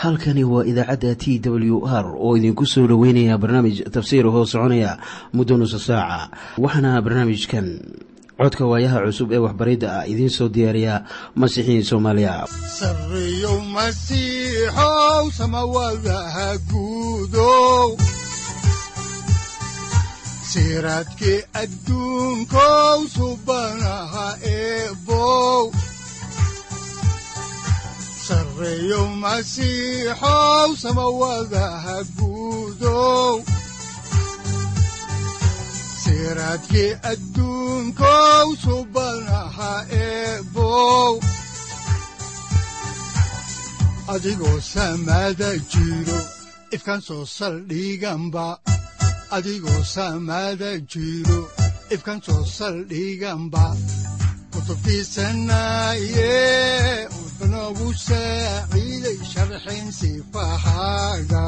halkani waa idaacadda t w r oo idinku soo dhoweynaya barnaamij tafsiir hoo soconaya muddo nusa saaca waxaana barnaamijkan codka waayaha cusub ee waxbaridda ah idiin soo diyaariya masiixiin soomaaliya sareyow masiixow samawadaha guudow siraadkii adduunkow subanaha eebow sareyow masiixow samawadaha guudow siraadkii adduunkow subanaha eebow adigoo samada jiro ifkaan soo saldhiganba adigoo samada jiro ifkaan soo saldhiganba kutubtiisanaye wuxunogu saaciiday sharxin sifahaaga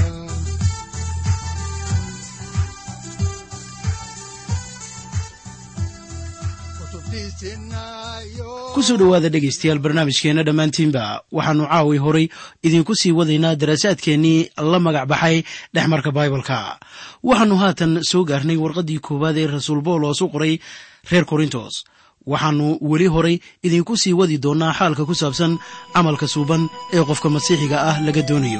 kusoo dhowaada dhegaystayaal barnaamijkeenna dhammaantiinba waxaannu caawi horay idinku sii wadaynaa daraasaadkeennii la magac baxay dhexmarka baibalka waxaannu haatan soo gaarnay warqaddii koowaad ee rasuul bawlos u qoray reer korintos waxaannu weli horay idinku sii wadi doonnaa xaalka ku saabsan camalka suuban ee qofka masiixiga ah laga doonayo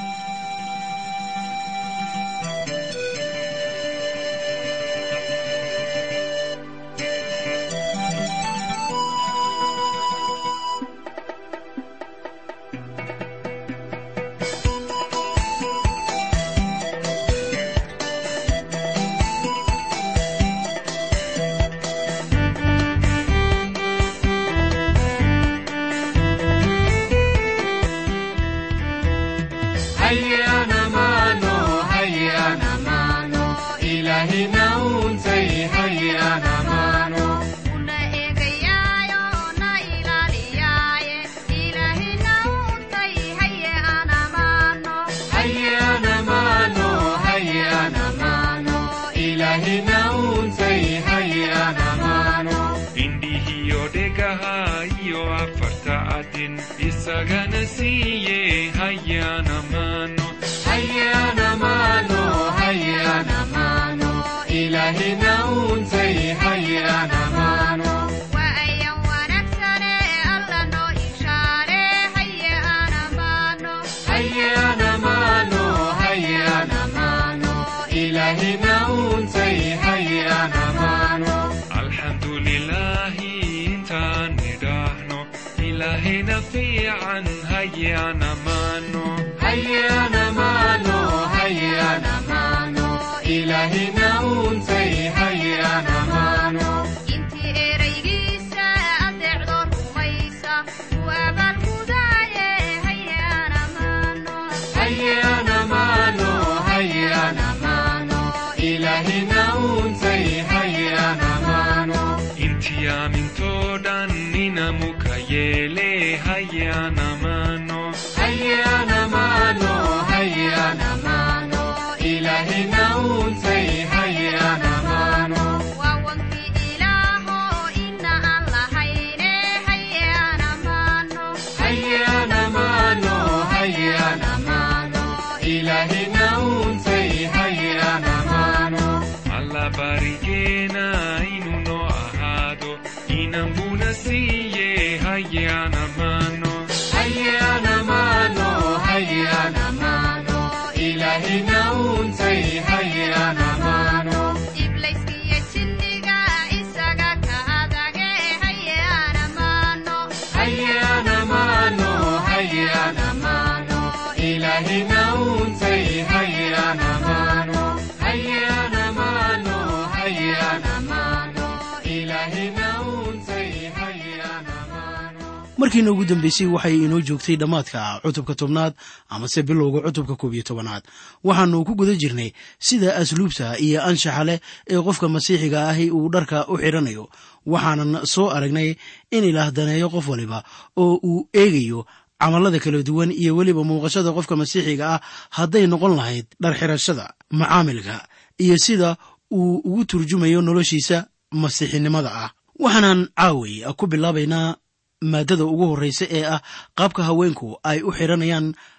markiina ugu dambeysay waxay inoo joogtay dhammaadka cutubka tobnaad amase bilowga cutubka koob iyo tobanaad waxaannu ku guda jirnay sida asluubta iyo anshaxa leh ee qofka masiixiga ahi uu dharka u xidhanayo waxaanan soo aragnay in ilaah daneeyo qof waliba oo uu eegayo camallada kala duwan iyo weliba muuqashada qofka masiixiga ah hadday noqon lahayd dhar xidhashada macaamilka iyo sida uu ugu turjumayo noloshiisa masiixinimada ah waxaanan caaway ku bilaabaynaa maadada ugu horreysa ee ah qaabka haweenku ay u xidhanayaan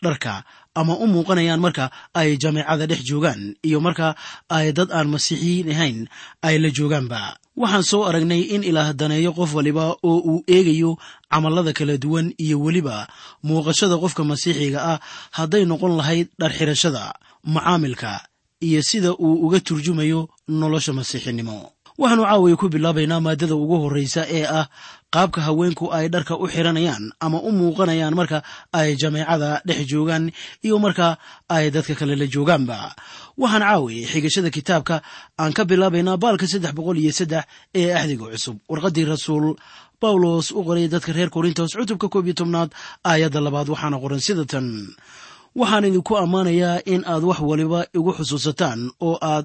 dharka ama u muuqanayaan marka ay jameecada dhex joogaan iyo marka ay dad aan masiixiyiin ahayn ay la joogaanba waxaan soo aragnay in ilaah daneeyo qof waliba oo uu eegayo camallada kala duwan iyo weliba muuqashada qofka masiixiga ah hadday noqon lahayd dharxirashada macaamilka iyo sida uu uga turjumayo nolosha masiixinimo waxaanu caawiya ku bilaabaynaa maadada ugu horreysa ee ah qaabka haweenku ay dharka u xiranayaan ama u muuqanayaan marka ay jameecada dhex joogaan iyo marka ay dadka kale la joogaanba waxaan caawiya xigashada kitaabka aan ka bilaabaynaa baalka saddex boqol iyo saddex ee axdiga cusub warqaddii rasuul bawlos u qoray dadka reer korintos cutubka koob iyo tobnaad aayadda labaad waxaana qoran sida tan waxaan idinku ammaanayaa in aad wax waliba igu xusuusataan oo aad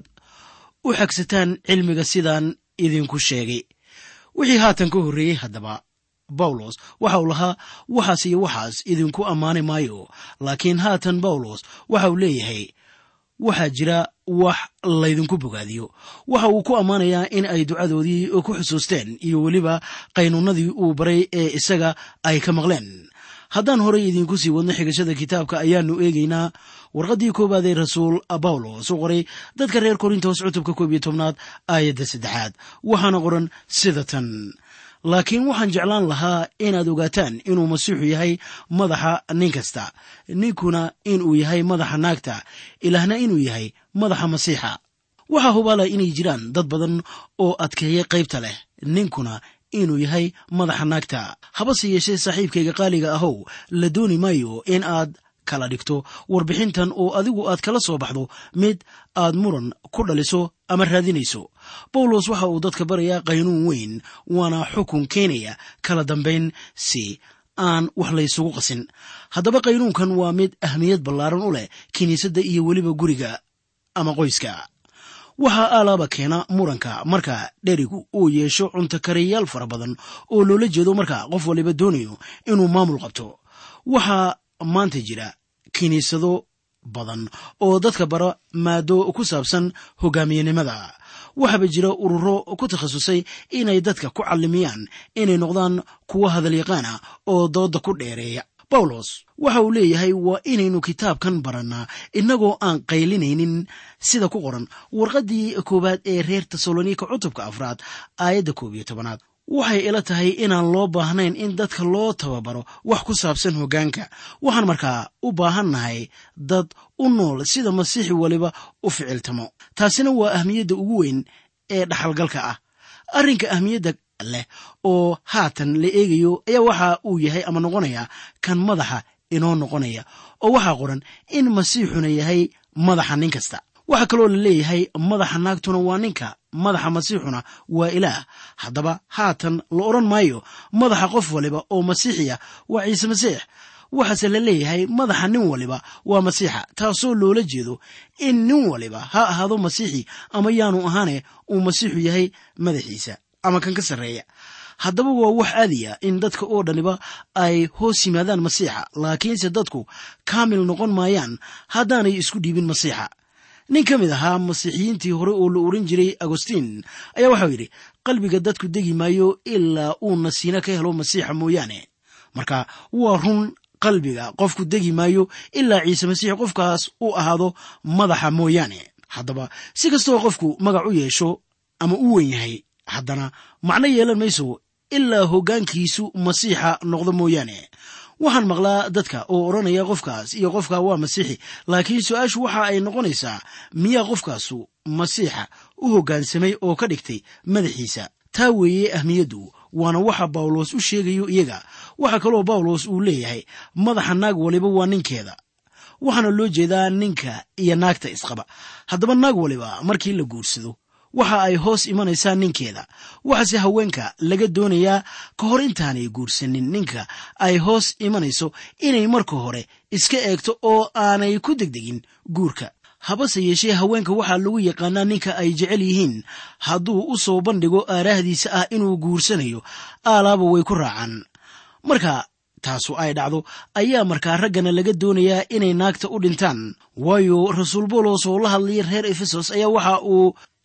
u xagsataan cilmiga sidaan idinku sheegay wixii haatan ka horreeyey haddaba bawlos waxa uu lahaa waxaas iyo waxaas idinku ammaani maayo laakiin haatan bawlos waxa uu leeyahay waxaa jira wax laydinku bogaadiyo waxa uu ku ammaanayaa in ay ducadoodii ku xusuusteen iyo weliba qaynuunadii uu baray ee isaga ay ka maqleen haddaan horey idinku sii wadno xigashada kitaabka ayaanu eegaynaa warqaddii koowaad ee rasuul bawlos u qoray dadka reer korintos cutubka koob iyo tobnaad aayadda saddexaad waxaana qoran sida tan laakiin waxaan jeclaan lahaa inaad ogaataan inuu masiixu yahay madaxa nin kasta ninkuna inuu yahay madaxa naagta ilaahna inuu yahay madaxa masiixa waxaa hubaala inay jiraan dad badan oo adkeeya qaybta leh ninkuna inuu yahay madaxa naagta habase yeeshee saaxiibkayga qaaliga ahow la dooni maayo in aad kala dhigto warbixintan oo adigu aad kala soo baxdo mid aad muran ku dhaliso ama raadinayso bawlos waxa uu dadka barayaa qaynuun weyn waana xukun keenaya kala dambayn si aan wax laysugu qasin haddaba qaynuunkan waa mid ahmiyad ballaaran u leh kiniisadda iyo weliba guriga ama qoyska waxaa alaaba keena muranka marka dherigu uu yeesho cuntakariyayaal fara badan oo loola jeedo marka qof waliba doonayo inuu maamul qabto waxaa maanta jira kiniisado badan oo dadka bara maado ku saabsan hogaamiyenimada waxaaba jira ururo ku takhasusay inay dadka ku callimiyaan inay noqdaan kuwa hadalyaqaana oo dooda ku dheereeya bawlos waxa uu leeyahay waa inaynu kitaabkan barannaa innagoo aan qaylinaynin sida ku qoran warqaddii koowaad ee reer tesalonika cutubka afraad aayadda koob iyo tobanaad waxay ila tahay inaan loo baahnayn in dadka loo tababaro wax ku saabsan hoggaanka waxaan markaa u baahannahay dad u nool sida masiixi waliba u ficiltamo taasina waa ahmiyadda ugu weyn ee dhaxalgalka ah arrinka ahmiyadda leh oo haatan la eegayo ayaa waxa uu yahay ama noqonaya kan madaxa inoo noqonaya oo waxaa qoran in masiixuna yahay madaxa nin kasta waxaa kaloo la leeyahay madaxa naagtuna waa ninka madaxa masiixuna waa ilaah haddaba haatan la odhan maayo madaxa qof waliba oo masiixiya waa ciise masiix waxaase la leeyahay madaxa nin waliba waa masiixa taasoo loola jeedo in nin waliba ha ahaado masiixi ama yaanu ahaane uu masiixu yahay madaxiisa ama kan ka sarreeya haddaba waa wax aadiya in dadka oo dhaniba ay hoos yimaadaan masiixa laakiinse dadku kaamil noqon maayaan haddaanay isku dhiibin masiixa nin ka mid ahaa masiixiyiintii hore oo la oran jiray agostiin ayaa waxau yidhi qalbiga dadku degi maayo ilaa uu nasiino ka helo masiixa mooyaane marka waa run qalbiga qofku degi maayo ilaa ciise masiix qofkaas u ahaado madaxa mooyaane haddaba si kastoo qofku magac u yeesho ama u wen yahay haddana macno yeelan mayso ilaa hoggaankiisu masiixa noqdo mooyaane waxaan maqlaa dadka oo odhanaya qofkaas iyo qofka waa masiixi laakiin su-aashu waxa ay noqonaysaa miyaa qofkaasu masiixa u hoggaansamay oo ka dhigtay madaxiisa taa weeye ahmiyaddu waana waxa bawlos u sheegayo iyaga waxaa kaloo bawlos uu leeyahay madaxa naag waliba waa ninkeeda waxaana loo jeedaa ninka iyo naagta isqaba haddaba naag waliba markii la guursado waxa ay hoos imanaysaa ninkeeda waxaase haweenka laga doonayaa ka hor intaanay guursanin ninka ay hoos imanayso inay marka hore iska eegto oo aanay ku degdegin guurka habase yeeshee haweenka waxaa lagu yaqaanaa ninka ay jecel yihiin hadduu u soo bandhigo aaraahdiisa ah inuu guursanayo aalaaba way ku raacaan marka taasu ay dhacdo ayaa markaa raggana laga doonayaa inay naagta u dhintaan waayo rasuul boolos oo la hadlaya reer efesos ayaa waxa uu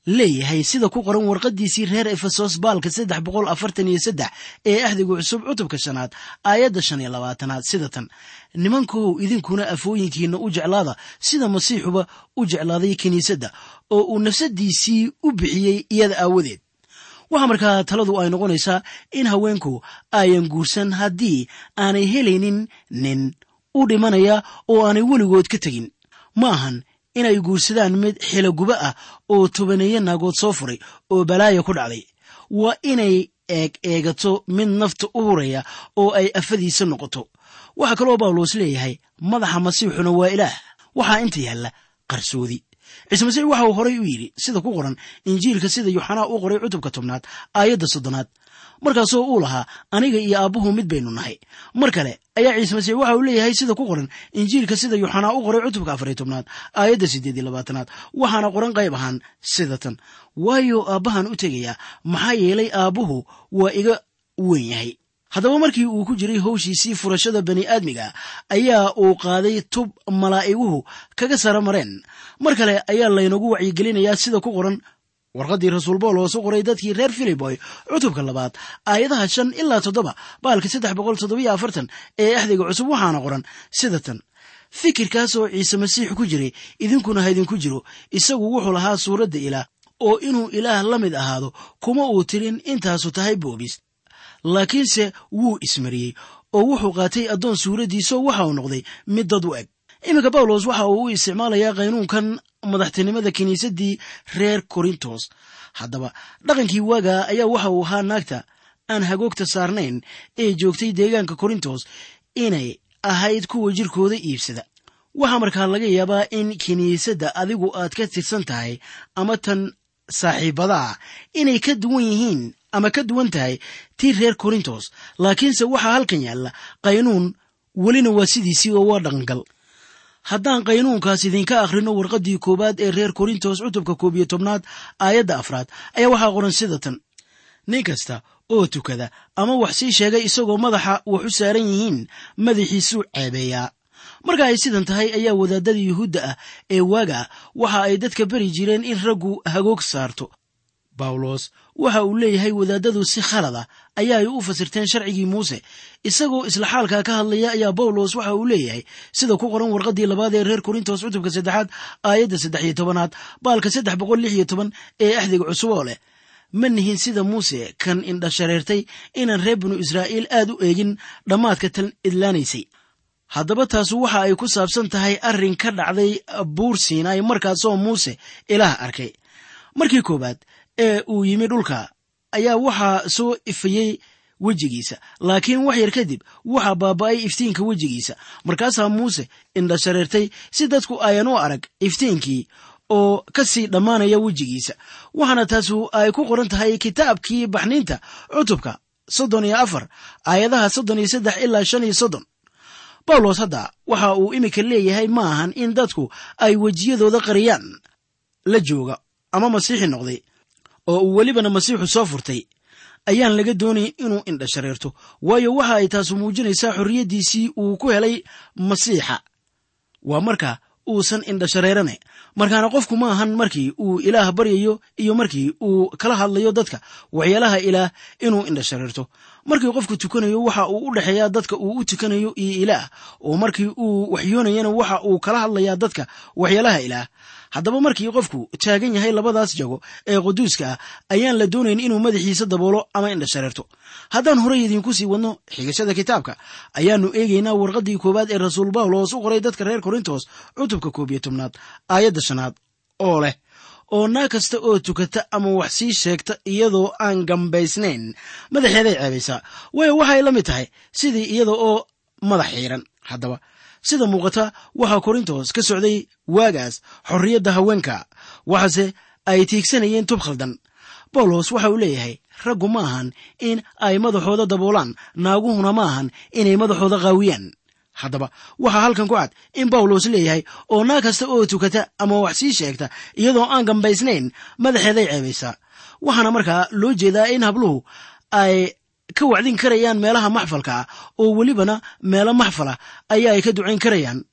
leeyahay sida ku qoran warqaddiisii reer efesos baalka saddex boqol afartan iyo saddex ee axdiga cusub cutubka shanaad aayadda shan iyo labaatanaad sida tan nimankow idinkuna afooyinkiinna u jeclaada sida masiixuba u jeclaaday kiniisadda oo uu nafsaddiisii u bixiyey iyada aawadeed waxaa markaa taladu ay noqonaysaa in haweenku ayan guursan haddii aanay helaynin nin u dhimanaya oo aanay weligood ka tegin ma ahan inay guursadaan mid xiloguba ah oo tobaneeye naagood soo furay oo balaaya ku dhacday waa inay eeg eegato mid nafta u huraya oo ay afadiisa noqoto waxaa kaloo bawlos leeyahay madaxa masiixuna waa ilaah waxaa inta yaalla qarsoodi ciise masiix waxa uu horay u yidhi sida ku qoran injiilka sida yuxanaa u qoray cutubka tobnaad aayadda soddonaad markaasoo uu lahaa aniga iyo aabbuhu mid baynu nahay mar kale ayaa ciise masiix waxa uu leeyahay sida ku qoran injiilka sida yuxanaa u qoray cutubka afariy tobnaad aayadda siddeed iyo labaatanaad waxaana qoran qayb ahaan sida tan waayo aabbahan u tegayaa maxaa yeelay aabbuhu waa iga weyn yahay haddaba markii uu ku jiray howshiisii furashada bani aadmiga ayaa uu qaaday tub malaa'iguhu kaga sara mareen mar kale ayaa laynagu wacyigelinayaa sida ku qoran warqaddii rasuul bawlos u qoray dadkii reer filiboy cutubka labaad aayadaha shan ilaa toddoba baalka saddex boqol toddobiyo afartan ee axdiga cusub waxaana qoran sida tan fikirkaasoo ciise masiix ku jiray idinkuna ha idinku jiro isagu wuxuu lahaa suuradda ilaah oo inuu ilaah la mid ahaado kuma uu tirin intaasu tahay boobis laakiinse wuu ismariyey oo wuxuu qaatay addoon suuraddiisao waxa uu noqday mid dad u eg iminka bawlos waxa uu u isticmaalayaa qaynuunkan madaxtinimada kiniisaddii reer korintos haddaba dhaqankii waaga ayaa waxa uu ahaa naagta aan hagoogta saarnayn ee joogtay deegaanka korintos inay ahayd kuwa jirkooda iibsada waxaa markaa laga yaabaa in kiniisadda adigu aad ka tirsan tahay ama tan saaxiibadaa inay ka duwan yihiin ama ka duwan tahay tii reer korintos laakiinse waxaa halkan yaalla qaynuun welina waa sidiisii oo waa dhaqangal haddaan qaynuunkaas idinka akhrino warqaddii koowaad ee reer korintos cutubka koob iyo tobnaad aayadda afraad ayaa waxaa qoran sida tan nin kasta oo tukada ama wax sii sheegay isagoo madaxa wax u saaran yihiin madaxiisuu ceebeeyaa marka ay sidan tahay ayaa wadaadada yuhuudda ah ee waaga waxa ay dadka beri jireen in raggu hagoog saarto bawlos waxa uu leeyahay wadaadadu si khalad ah ayaa ay u fasirteen sharcigii muuse isagoo isla xaalkaa ka hadlaya ayaa bawlos waxa uu leeyahay sida ku qoran warqaddii labaad ee reer korintos cutubka saddexaad aayadda saddex iyo tobanaad baalka saddex boqol lix iyo toban ee axdiga cusub oo leh ma nihin sida muuse kan indha shareertay inaan reer binu israa'iil aad u eegin dhammaadka tan idlaanaysay haddaba taasu waxa ay ku saabsan tahay arrin ka dhacday buur siinay markaasoo muuse ilaah arkay markii koowaad ee uu yimi dhulka ayaa waxaa soo ifayey wejigiisa laakiin wax yar kadib waxaa baaba'ay iftiinka wejigiisa markaasaa muuse indha shareertay si dadku ayan u arag iftiinkii oo ka sii dhammaanaya wejigiisa waxaana taasu ay ku qoran tahay kitaabkii baxniinta cutubka soddon iyo afar aayadaha soddon iyo saddex ilaa shan iyo soddon bawlos hadda waxa uu iminka leeyahay ma ahan in dadku ay wejiyadooda qariyaan la jooga ama masiixi noqday oo uu welibana masiixu soo furtay ayaan laga doonayn inuu indha shareerto waayo waxa ay taasu muujinaysaa xorriyaddiisii uu ku helay masiixa waa marka uusan indha shareerane markaana qofku ma ahan markii uu ilaah baryayo iyo markii uu kala hadlayo dadka waxyaalaha ilaah inuu indha shareerto markii qofku tukanayo waxa uu u dhexeeyaa dadka uu u tukanayo iyo ilaah oo markii uu waxyoonayana waxa uu kala hadlayaa dadka waxyaalaha ilaah haddaba markii qofku taagan yahay labadaas jago ee quduuska ah ayaan la doonayn inuu madaxiisa daboolo ama indha shareerto haddaan horey idiinku sii wadno xigashada kitaabka ayaannu eegaynaa warqaddii koowaad ee rasuul bawlos u qoray dadka reer korintos cutubka koob iyo tobnaad aayadda shanaad oo leh oo naag kasta oo tukata ama wax sii sheegta iyadoo aan gambaysnayn madaxeeday ceebaysaa waayo waxay la mid tahay sidii iyada oo madax xiiran haddaba sida muuqata waxaa korintos ka socday waagaas xorriyadda haweenka waxaase ay tiigsanayeen tub khaldan bawlos waxa uu leeyahay raggu ma ahan in ay madaxooda daboolaan naaguhuna ma ahan inay madaxooda qaawiyaan haddaba waxaa halkan ku cad in bawlos leeyahay oo naag kasta oo tukata ama wax sii sheegta iyadoo aan gambaysnayn madaxeeday ceebaysaa waxaana markaa loo jeedaa in habluhu ay ka wacdin karayaan meelaha maxfalka ah oo welibana meelo maxfalah ayaa ay ka ducayn karayaan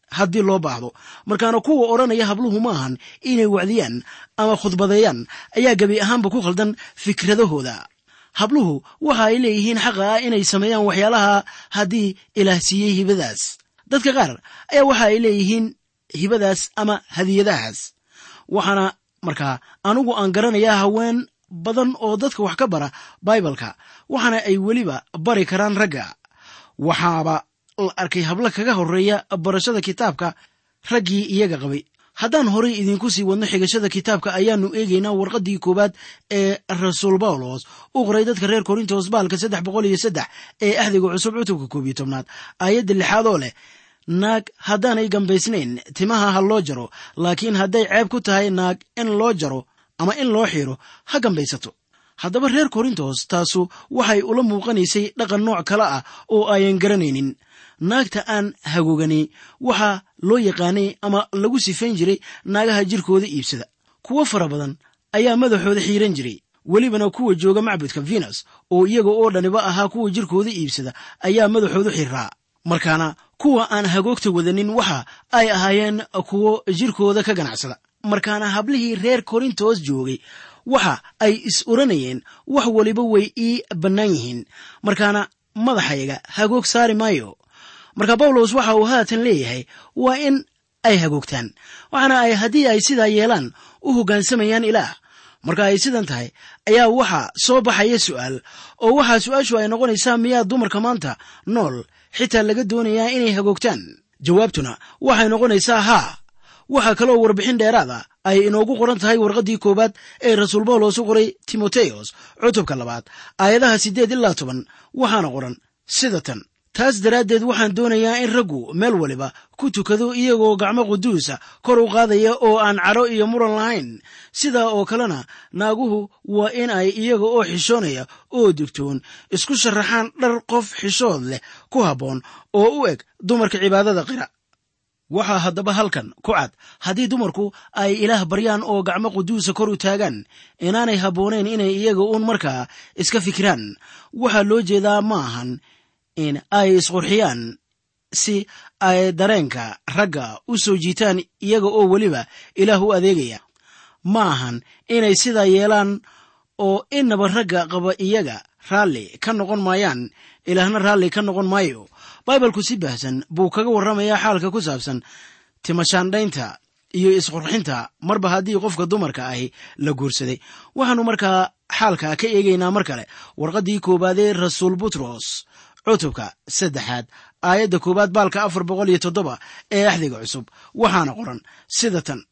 haddii loo baahdo markaana kuwa odhanaya habluhu ma ahan inay wacdiyaan ama khudbadeeyaan ayaa gebi ahaanba ku khaldan fikradahooda habluhu waxa ay leeyihiin xaqa ah inay sameeyaan waxyaalaha haddii ilaah siiyey hibadaas dadka qaar ayaa waxa ay leeyihiin hibadaas ama hadiyadahaas waxaana markaa anugu aan garanayaa haween badan oo dadka wax ka bara baibalka waxaana ay weliba bari karaan ragga waxaaba la arkay hablo kaga horeeya barashada kitaabka raggii iyaga qabay haddaan horay idinku sii wadno xigashada kitaabka ayaanu eegaynaa warqaddii koowaad ee rasuul bawlos u qoray dadka reer korintos baalka saddex boqol iyo saddex ee axdiga cusub cutubka koob iyo tobnaad aayadda lixaad oo leh naag haddaanay gambaysnayn timaha ha loo jaro laakiin hadday ceeb ku tahay naag in loo jaro ama in loo xiiro ha gambaysato haddaba reer korintos taasu waxay ula muuqanaysay dhaqan nooc kale ah oo ayan garanaynin naagta aan hagogani waxaa loo yaqaanay ama lagu sifayn jiray naagaha jirkooda iibsada kuwo fara badan ayaa madaxooda xiiran jiray welibana kuwa jooga macbudka venus oo iyaga oo dhaniba ahaa kuwa jirkooda iibsada ayaa madaxoodu xiraa markaana kuwa aan hagoogta wadanin waxa ay ahaayeen kuwo jirkooda ka ganacsada markaana hablihii reer korintos joogay waxa ay is oranayeen wax waliba way ii bannaan yihiin markaana madaxayga hagoog saari maayo marka bawlos waxa uu haatan leeyahay waa in ay hagoogtaan waxaana ay haddii ay sidaa yeelaan u hoggaansamayaan ilaah marka ay sidan tahay ayaa waxa soo baxaya su'aal oo waxaa su-aashu ay noqonaysaa miyaa dumarka maanta nool xitaa laga doonayaa inay hagoogtaan jawaabtuna waxay noqonaysaa haa waxaa kaloo warbixin dheeraada ay inoogu qoran tahay warqaddii koowaad ee rasuul bawlos u qoray timoteyos cutubka labaad aayadaha siddeed ilaa toban waxaana qoran sida tan taas daraaddeed waxaan doonayaa in raggu meel waliba ku tukado iyagoo gacmo quduusa kor u qaadaya oo aan cadho iyo muran lahayn sidaa oo kalena naaguhu waa in ay iyaga oo xishoonaya oo digtoon isku sharaxaan dhar qof xishood leh ku habboon oo u eg dumarka cibaadada qira waxaa haddaba halkan ku cad haddii dumarku ay ilaah baryaan oo gacmo quduusa kor u taagaan inaanay habboonayn inay iyaga uun markaa iska fikiraan waxaa loo jeedaa ma ahan in ay isqurxiyaan si ay dareenka ragga u soo jiitaan iyaga oo weliba ilaah u adeegaya ma ahan inay sidaa yeelaan oo inaba ragga qaba iyaga raalli ka noqon maayaan ilaahna raalli ka noqon maayo baibalku si baahsan buu kaga warramayaa xaalka ku saabsan timashaandhaynta iyo isqurxinta marba haddii qofka dumarka ahi la guursaday waxaannu markaa xaalka ka eegaynaa mar kale warqaddii koowaadee rasuul butros cutubka saddexaad aayadda koowaad baalka afar boqol iyo toddoba ee axdiga cusub waxaana qoran sida tan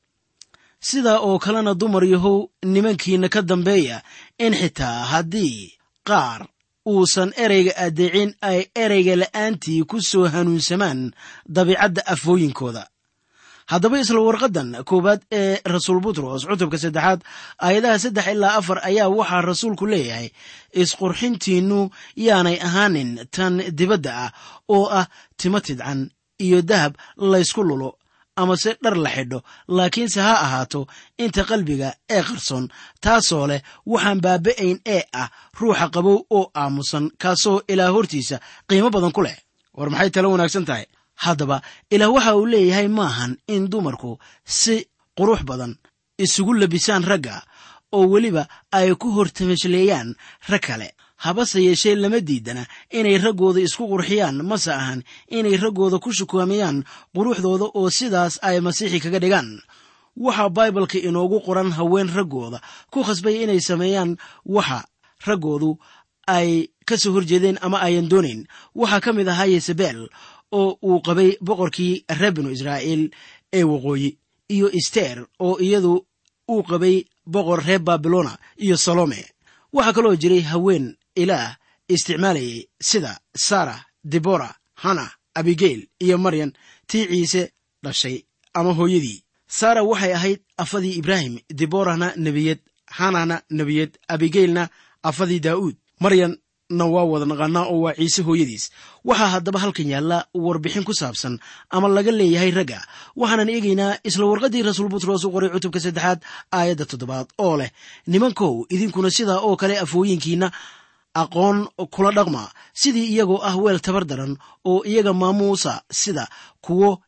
sidaa oo kalena dumar yahow nimankiina ka dambeeya in xitaa haddii qaar uusan ereyga addeecin ay ereyga la'aantii ku soo hanuunsamaan dabiicadda afooyinkooda haddaba isla warqaddan koowaad ee rasuul butros cutubka saddexaad aayadaha saddex ilaa afar ayaa waxaa rasuulku leeyahay isqurxintiinnu yaanay ahaanin tan dibadda ah oo ah timo tidcan iyo dahab laysku lulo amase dhar la xidho laakiinse ha ahaato inta qalbiga ee qarsoon taasoo leh waxaan baaba'ayn ee ah ruuxa qabow oo aamusan kaasoo ilaah hortiisa qiimo badan ku leh war maxay talo wanaagsan tahay haddaba ilaah waxa uu leeyahay maahan in dumarku si qurux badan isugu labisaan ragga oo weliba ay ku hortamashleeyaan rag kale habase yeeshee lama diidana inay raggooda isku qurxiyaan mase ahan inay raggooda ku shukaamayaan quruxdooda oo sidaas ay masiixi kaga dhigaan waxaa baibalka inoogu qoran haween raggooda ku khasbay inay sameeyaan waxa raggoodu ay ka soo horjeedeen ama ayan doonayn waxaa ka mid ahaa yesabel oo uu qabay boqorkii reer binu israa'iil ee waqooyi iyo ister oo iyadu uu qabay boqor reer babilona iyo salome waxaa kaloo jiray haween ilaah isticmaalayay sida sara debora hana abigeyl iyo maryan tii ciise dhashay ama hooyadii sara waxay ahayd afadii ibraahim deborahna nebiyad hanana nebiyad abigeylna afadii daa'uud maryanna waa wada naqaanaa oo waa ciise hooyadiis waxaa haddaba halkan yaalla warbixin ku saabsan ama laga leeyahay ragga waxaanan eegaynaa isla warqaddii rasuul butros u qoray cutubka saddexaad aayadda toddobaad oo leh nimankow idinkuna sidaa oo kale afooyinkiinna aqoon kula dhaqma sidii iyagoo ah weel tabar daran oo iyaga maamuusa sida kuwo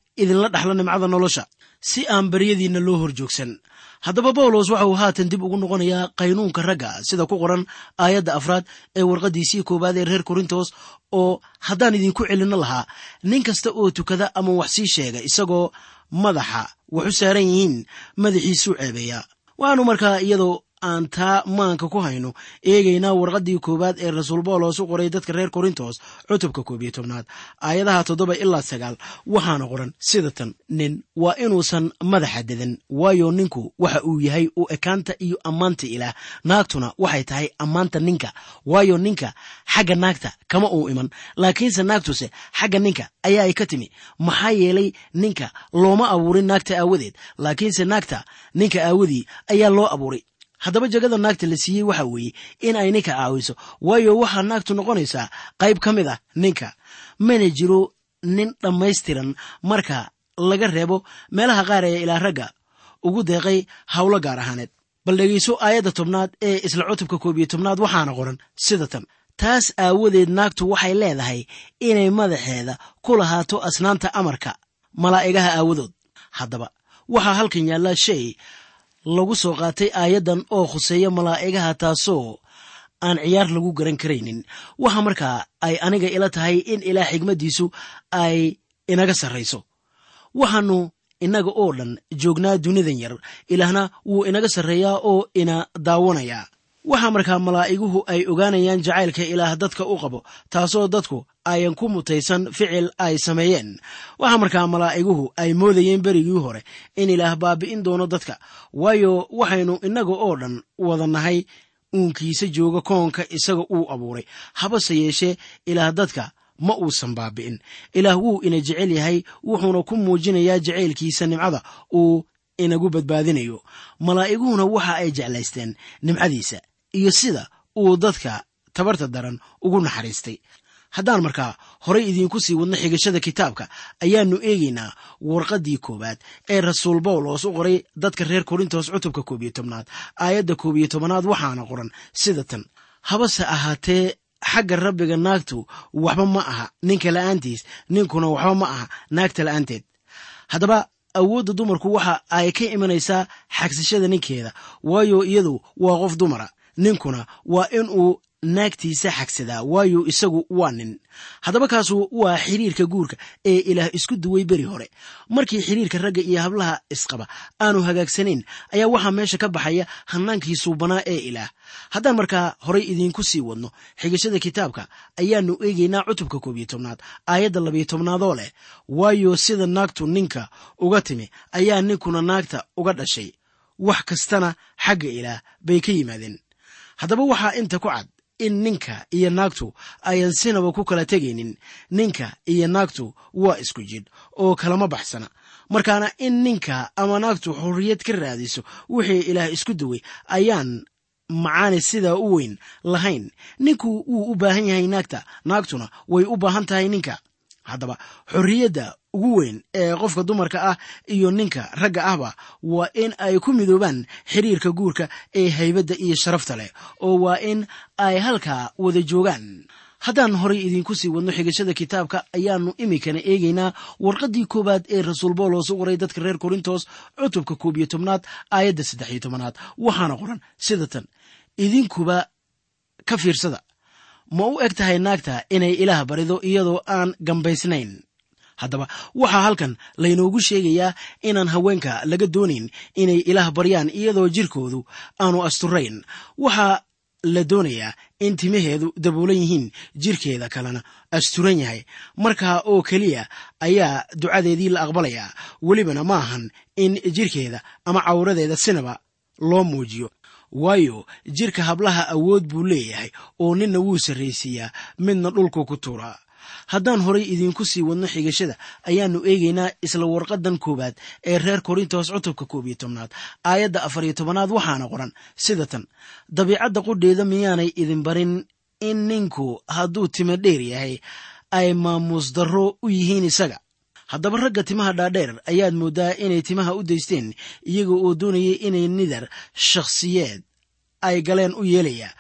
idinla dhaxla nimcada nolosha si aan baryadiinna loo hor joogsan haddaba bawlos waxa uu haatan dib ugu noqonayaa qaynuunka ragga sida ku qoran aayadda afraad ee warqaddiisii koowaad ee reer korintos oo haddaan idinku celinno lahaa nin kasta oo tukada ama wax sii sheega isagoo madaxa wax u saaran yihiin madaxiisuu ceebeeyaa waxaanu markaa iyadoo aan taa maanka ku hayno eegaynaa warqaddii koowaad ee rasuul bawlos u qoray dadka reer korintos cutubka koob iyo tobnaad aayadaha toddoba ilaa sagaal waxaana qoran sida tan nin waa inuusan madaxa dedan waayo ninku waxa uu yahay u ekaanta iyo ammaanta ilaah naagtuna waxay tahay ammaanta ninka waayo ninka xagga naagta kama uu iman laakiinse naagtuse xagga ninka ayaa ay ka timi maxaa yeelay ninka looma abuurin naagta aawadeed laakiinse naagta ninka aawadii ayaa loo abuuray haddaba jagada naagta la siiyey waxa weeye in ay ninka caawiso waayo waxaa naagtu noqonaysaa qayb ka mid ah ninka mana jiro nin dhammaystiran marka laga reebo meelaha qaar ee ilaa ragga ugu deeqay howlo gaar ahaaneed bal dhegayso aayadda tobnaad ee isla cutubka koob iyo tobnaad waxaana qoran sida tan taas aawadeed naagtu waxay leedahay inay madaxeeda ku lahaato asnaanta amarka malaa'igaha aawadood haddaba waxaa halkan yaallaa shay lagu soo qaatay aayaddan oo khuseeya malaa'igaha taasoo aan ciyaar lagu garan karaynin waxa markaa ay aniga ila tahay in ilaah xigmaddiisu ay inaga sarrayso waxaannu innaga oo dhan joognaa dunidan yar ilaahna wuu inaga sarreeyaa oo ina daawanayaa waxaa markaa malaa'iguhu ay ogaanayaan jacaylka ilaah dadka u qabo taasoo dadku ayan ku mutaysan ficil ay sameeyeen waxaa markaa malaa'iguhu ay moodayeen berigii hore in ilaah baabi'in doono dadka waayo waxaynu innaga oo dhan wada nahay uunkiisa jooga koonka isaga uu abuuray habase yeeshee ilaah dadka ma uusan baabi'in ilaah wuu ina jecel yahay wuxuuna ku muujinayaa jacaylkiisa nimcada uu inagu badbaadinayo malaa'iguhuna waxa ay jeclaysteen nimcadiisa iyo sida uu dadka tabarta daran ugu naxariistay haddaan markaa horay idiinku sii wadno xigashada kitaabka ayaannu eegaynaa warqaddii koowaad ee rasuul bawlos u qoray dadka reer korintos cutubka koob iyo tobnaad aayadda koob iyo tobanaad waxaana qoran sida tan habase ahaatee xagga rabbiga naagtu waxba ma aha ninka la'aantiis ninkuna waxba ma aha naagta la'aanteed haddaba awoodda dumarku waxa ay ka imanaysaa xagsashada ninkeeda waayo iyadu waa qof dumara ninkuna waa inuu naagtiisa xagsadaa waayo isagu waa nin haddaba kaasu waa xiriirka guurka ee ilaah isku duway beri hore markii xiriirka ragga iyo hablaha isqaba aanu hagaagsanayn ayaa waxaa meesha ka baxaya hannaankii suubanaa ee ilaah haddaan markaa horay idiinku sii wadno xigashada kitaabka ayaannu eegaynaa cutubka koob iyo tobnaad aayadda labiyo tobnaadoo leh waayo sida naagtu ninka uga timi ayaa ninkuna naagta uga dhashay wax kastana xagga ilaah bay ka yimaadeen haddaba waxaa inta ku cad in ninka iyo naagtu ayan sinaba ku kala tegaynin ninka iyo naagtu waa isku jidh oo kalama baxsana markaana in ninka ama naagtu xorriyad ka raadiso wixii ilaah isku duway ayaan macaani sidaa u weyn lahayn ninku wuu u baahan yahay naagta naagtuna way u baahan tahay ninka haddaba xorriyadda ugu weyn ee qofka dumarka ah iyo ninka ragga ahba waa in ay ku midoobaan xiriirka guurka ee haybadda iyo sharafta leh oo waa in ay halkaa wada joogaan haddaan horay idiinku sii wadno xigashada kitaabka ayaannu iminkana eegaynaa warqaddii koowaad ee rasuul bawlos u qoray dadka reer korintos cutubka koob iyo tobnaad aayadda saddex iyo tobanaad waxaana qoran sida tan idinkuba ka fiirsada ma u eg tahay naagta inay ilaah barido iyadoo aan gambaysnayn haddaba waxaa halkan laynoogu sheegayaa inaan haweenka laga doonayn inay ilaah baryaan iyadoo jirkoodu aanu asturayn waxaa la doonayaa in timaheedu daboolan yihiin jirkeeda kalena asturan yahay markaa oo keliya ayaa ducadeedii la aqbalayaa welibana ma ahan in jirkeeda ama cawradeeda sinaba loo muujiyo waayo jirka hablaha awood buu leeyahay oo ninna wuu sarraysiiyaa midna dhulku ku tuuraa haddaan horay idiinku sii wadno xigashada ayaannu eegaynaa isla warqaddan koowaad ee reer korintos cutubka koob iyo tobnaad aayadda afar iyo tobanaad waxaana qoran sida tan dabiicadda qudheeda miyaanay idin barin in ninku hadduu timo dheer yahay ay maamuus darro u yihiin isaga haddaba ragga timaha dhaadheer ayaad mooddaa inay timaha u daysteen iyaga oo doonayay inay nidar shakhsiyeed ay galeen u yeelaya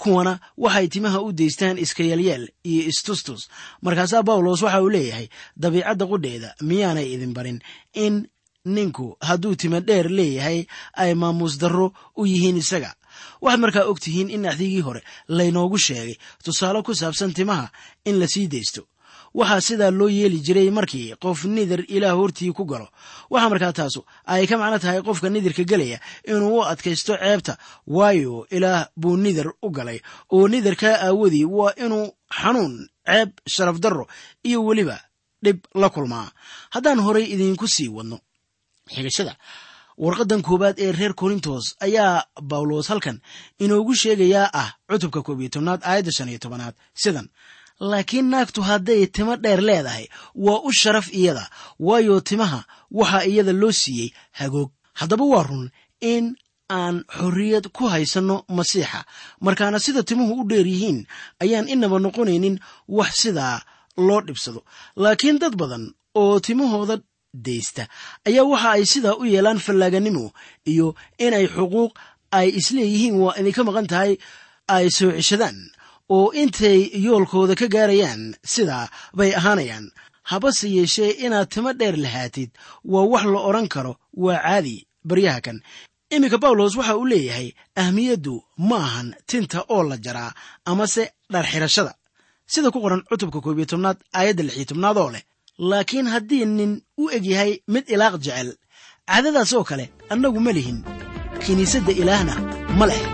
kuwana waxay timaha u daystaan iska yeelyeel iyo istustus markaasaa bawlos waxa uu leeyahay dabiicadda qudheeda miyaanay idin barin in ninku hadduu tima dheer leeyahay ay maamuus darro u yihiin isaga waxaad markaa og tihiin in axdigii hore laynoogu sheegay tusaale ku saabsan timaha in la sii daysto waxaa sidaa loo yeeli jiray markii qof nidar ilaah hortii ku galo waxaa markaa taasu ay ka macno tahay qofka nidarka gelaya inuu u adkaysto ceebta waayo ilaah buu nidar u galay oo nidarkaa aawadii waa inuu xanuun ceeb sharaf darro iyo weliba dhib la kulmaa haddaan horay idiinku sii wadno xigashada warqaddan koowaad ee reer korintos ayaa bawlos halkan inoogu sheegayaa ah cutubka koob iyo tobnaad aayadda shan iyo tobanaad sidan laakiin naagtu hadday timo dheer leedahay waa u sharaf iyada waayo timaha waxaa iyada loo siiyey hagoog haddaba waa run in aan xorriyad ku haysanno masiixa markaana sida timuhu u dheer yihiin ayaan inaba noqonaynin wax sidaa loo dhibsado laakiin dad badan oo timahooda daysta ayaa waxa ay sidaa u yeelaan fallaaganimo iyo inay xuquuq ay isleeyihiin waa idinka maqan tahay ay soo ceshadaan oo intay yoolkooda ka gaarayaan sidaa bay ahaanayaan habase yeeshee inaad timo dheer lahaatid waa wax la odhan karo waa caadi baryaha kan iminka bawlos waxa uu leeyahay ahmiyaddu ma ahan tinta oo la jaraa amase dharxirashada sida ku qoran cutubka koob iyo tobnaad aayadda lix iyo tobnaad oo leh laakiin haddii nin u eg yahay mid ilaaq jecel caadadaas oo kale annagu ma lihin kiniisadda ilaahna ma leh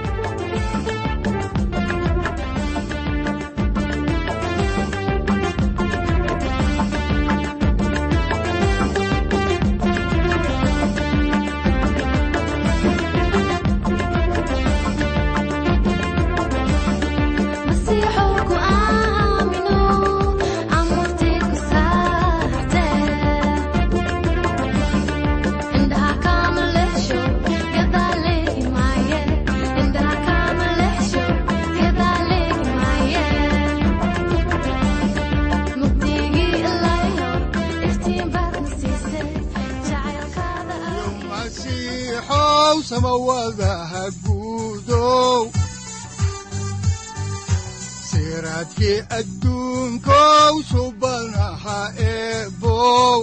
siraadkii adduunkow subanaha eebow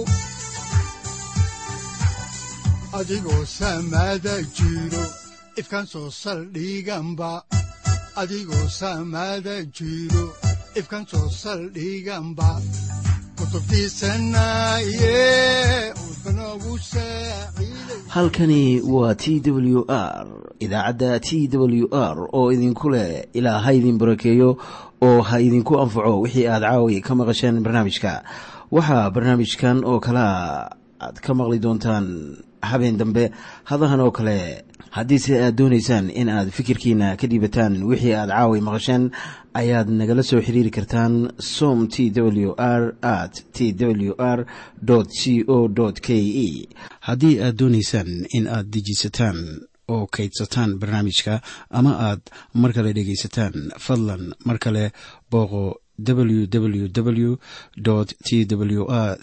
adigoo samaada jiro ifkan soo saldhiganba adigoo samaada jiro ifkan soo saldhiganba halkani waa t w r idaacadda t w r oo idinku leh ilaa ha idin barakeeyo oo ha idinku anfaco wixii aad caawi ka maqasheen barnaamijka waxaa barnaamijkan oo kalaa aad ka maqli doontaan habeen dambe hadahan oo kale haddiise aad doonaysaan in aad fikirkiina ka dhiibataan wixii aad caawi maqasheen ayaad nagala soo xiriiri kartaan som t w r at t w r c o k e haddii aad doonaysaan in aad dejiisataan oo kaydsataan barnaamijka ama aad mar kale dhegaysataan fadlan mar kale booqo www t w r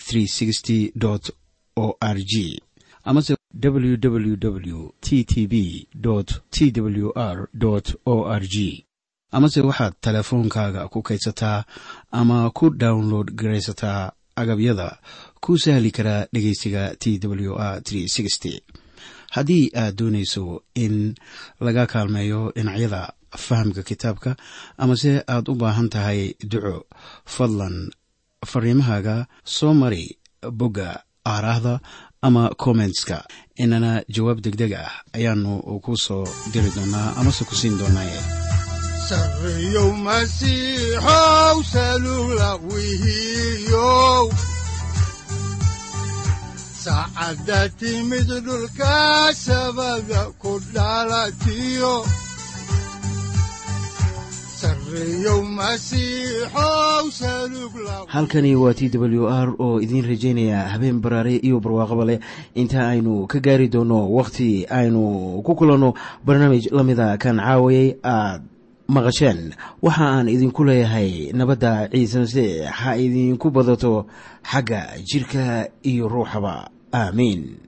o r g amase www t t b t w r o r g amase waxaad teleefoonkaaga ku kaydsataa ama ku download garaysataa agabyada ku sahli karaa dhegeysiga t w r haddii aad doonayso in laga kaalmeeyo dhinacyada fahamka kitaabka amase aad u baahan tahay duco fadlan fariimahaaga soo mari bogga aaraahda ama kommentska inana jawaab degdeg ah ayaanu ku soo diri doonaa amase ku siin doonaaye sareyow masiixow salula wihiyow saacadda timid dhulka sabada ku dhalatiyo halkani waa t w r oo idiin rajaynaya habeen baraare iyo barwaaqaba leh inta aynu ka gaari doono wakhti aynu ku kulanno barnaamij la mida kan caawayay aad maqasheen waxa aan idinku leeyahay nabadda ciise masiix ha idinku badato xagga jidhka iyo ruuxaba aamiin